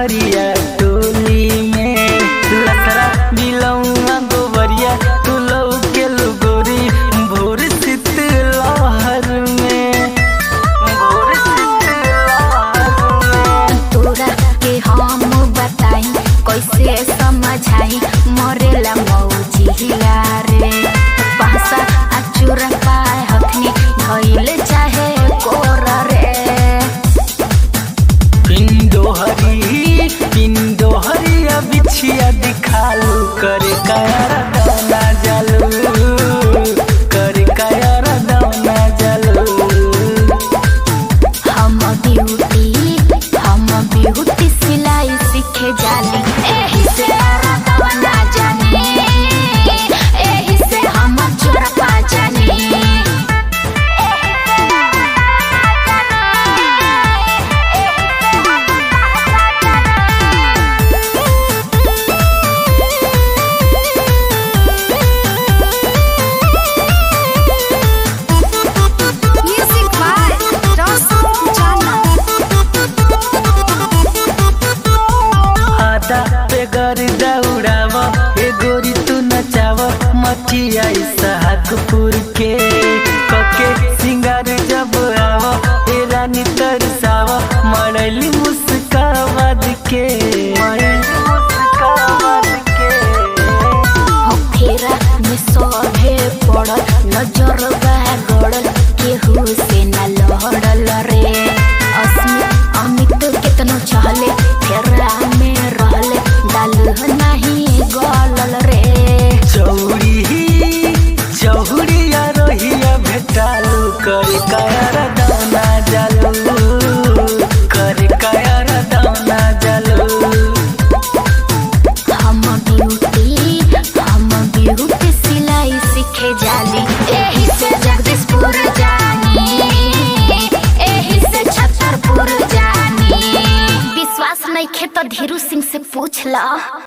हरिया टोली में लसरा बिलौआ गोबरिया तू लौके गोरी भोर शीत लहर में भोर शीत लहर में तोरा के हम बताई कैसे समझाई मरेला मौजिया रे पासा अचुर पाए हथनी धइल चाहे कोर रे पिंडो हरी पिंडो हरिया बिछिया दिखालू करे कायर दाना जालू करे कायर दाना जालू हम ब्यूटी हम ब्यूटी सिलाई सीखे जाली एही से औरतवा ना जाने एही से हम चोर पा जाने Music by Roscoe Pujana. आधा पे गर दौड़ाव ए गोरी तू नचाव मठिया इसहाकपुर के कके सिंगार जब आव ए रानी तरसाव मरली मुस्कावाद के मरली मुस्कावाद के हो फेरा में सभे पड़ल नजर बा गड़ल केहू से न लहड़ल रे अस्मित अमित केतनो चहले फेरा में रहले डाल नहीं गलल रे चौड़ी चौड़िया रोहिया भेटालू कर कायर दाना जालू कर कायर दाना जालू हम ब्यूटी हम ब्यूटी सिलाई सीखे जाली एही से जगदीशपुर जानी एही से छतरपुर जानी विश्वास नहीं खे तो धीरू सिंह से पूछ ला